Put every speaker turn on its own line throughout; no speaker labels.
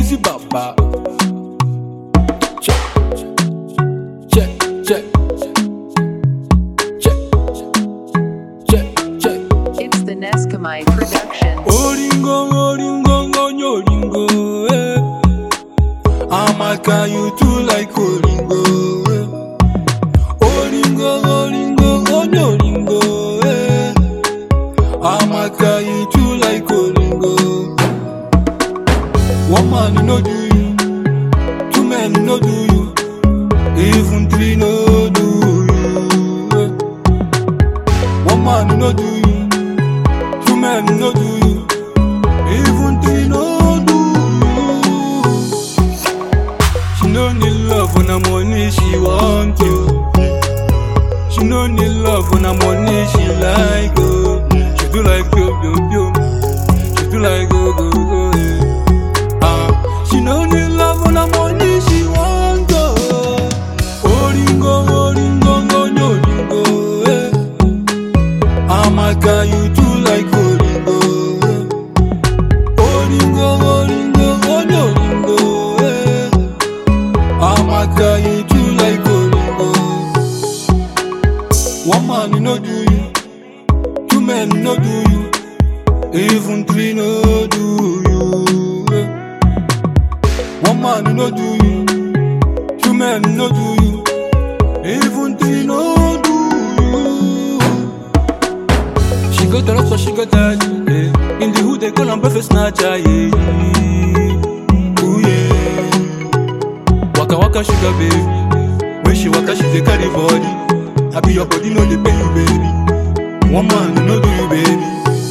Easy Baba. Check, check, check, check, check, check.
It's the Neskamite Productions.
Oringo, oringo, ngonyo, oringo, eh. Amaka, you too like oringo, eh. Oringo, oringo, ngonyo, oringo, eh. Amaka, you too like oringo. One man no do you, two men no do you, even three no do you. eh. One man no do you. Two men no do you, even three no do you. She no need love when her money, she want you. She no need love when her money, she like oh. She do like yo yo yo, she do like go go go. eh. Ah, she no need love when her money, she want oh. Oringo oringo ngonyo oringo eh. Amaka, you too like Oringo. Oringo, Oringo, Oringo, Oringo. eh. Amaka, you too like Oringo. One man no do you, two men no do you, even three no do you. eh. One man no do you, two men no do you, even three no do you. She got a lot, so she got that. Yeah. In the hood, they call her breakfast snatcher. Yeah. Ooh, yeah. Waka waka sugar baby. When she waka, she dey carry body. I be your body, no dey pay you, baby. One man no do you, baby.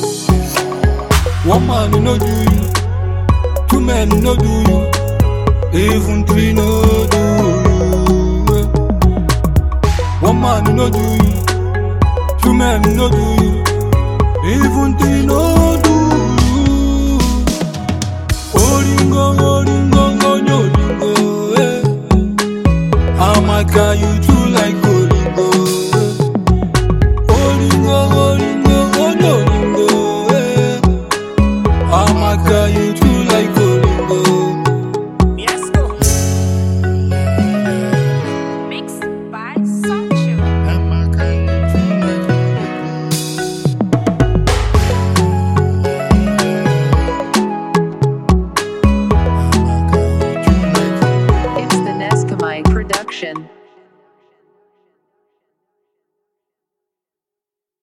One man no do you. Two men no do you. Even three no do you. One man no do you. Two men no do you. Even three no do you. Oringo, oringo, ngonyo, oringo, eh. Amaka, you too